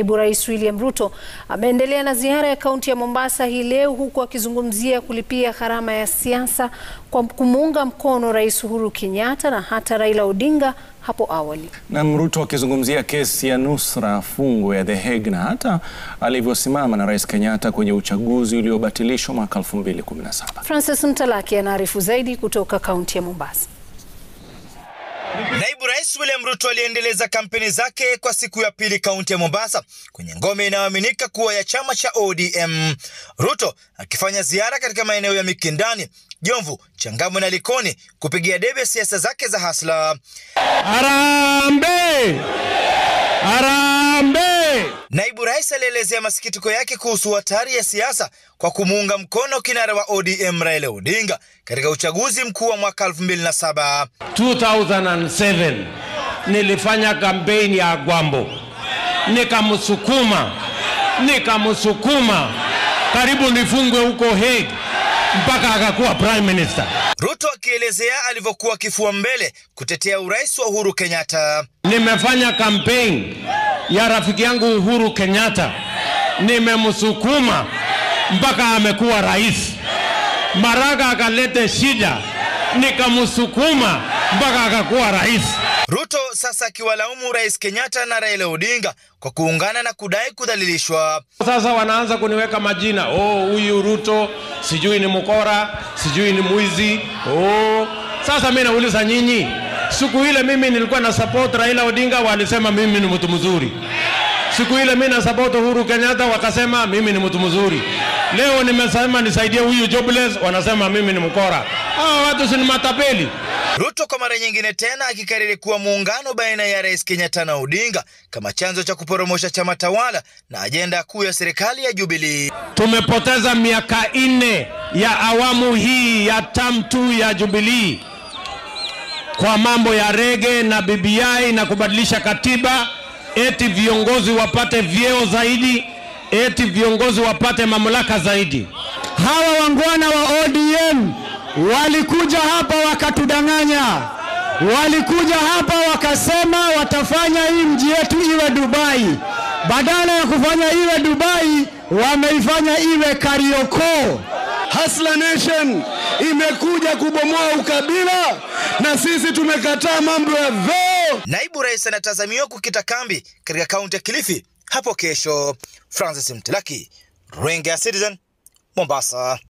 Naibu Rais William Ruto ameendelea na ziara ya kaunti ya Mombasa hii leo huku akizungumzia kulipia gharama ya siasa kwa kumuunga mkono Rais Uhuru Kenyatta na hata Raila Odinga hapo awali. Na Ruto akizungumzia kesi ya nusra fungo ya The Hague na hata alivyosimama na Rais Kenyatta kwenye uchaguzi uliobatilishwa mwaka 2017. Francis Mtalaki anaarifu zaidi kutoka kaunti ya Mombasa. Naibu Rais William Ruto aliendeleza kampeni zake kwa siku ya pili kaunti ya Mombasa kwenye ngome inayoaminika kuwa ya chama cha ODM. Ruto akifanya ziara katika maeneo ya Mikindani, Jomvu, Changamwe na Likoni kupigia debe siasa zake za hasla. Harambee! Harambee! Naibu Rais alielezea masikitiko yake kuhusu hatari ya siasa kwa kumuunga mkono kinara wa ODM Raila Odinga katika uchaguzi mkuu wa mwaka 2007. 2007 nilifanya kampeni ya Gwambo, nikamsukuma nikamsukuma karibu nifungwe huko Hague mpaka akakuwa prime minister. Ruto akielezea alivyokuwa kifua mbele kutetea urais wa Uhuru Kenyatta. Nimefanya kampeni ya rafiki yangu Uhuru Kenyatta, nimemsukuma mpaka amekuwa rais. Maraga akalete shida, nikamsukuma mpaka akakuwa rais. Ruto sasa akiwalaumu Rais Kenyatta na Raila Odinga kwa kuungana na kudai kudhalilishwa. Sasa wanaanza kuniweka majina, oh, huyu Ruto sijui ni mkora, sijui ni mwizi. Oh, sasa mimi nauliza nyinyi, siku ile mimi nilikuwa na support Raila Odinga, walisema mimi ni mtu mzuri. Siku ile mimi na support Uhuru Kenyatta, wakasema mimi ni mtu mzuri. Leo nimesema nisaidie huyu jobless, wanasema mimi ni mkora. Hawa watu si ni matapeli. Ruto kwa mara nyingine tena akikariri kuwa muungano baina ya Rais Kenyatta na Odinga kama chanzo cha kuporomosha chama tawala na ajenda kuu ya serikali ya Jubilee. Tumepoteza miaka nne ya awamu hii ya term two ya Jubilee kwa mambo ya rege na BBI na kubadilisha katiba, eti viongozi wapate vyeo zaidi, eti viongozi wapate mamlaka zaidi. Hawa wangwana wa ODM walikuja hapa wakatudanganya, walikuja hapa wakasema watafanya hii mji yetu iwe Dubai. Badala ya kufanya iwe Dubai, wameifanya iwe Kariokoo. Hustler Nation imekuja kubomoa ukabila na sisi tumekataa mambo ya vyeo. Naibu Rais anatazamiwa kukita kambi katika kaunti ya Kilifi hapo kesho. Francis Mtilaki, Runinga ya Citizen, Mombasa.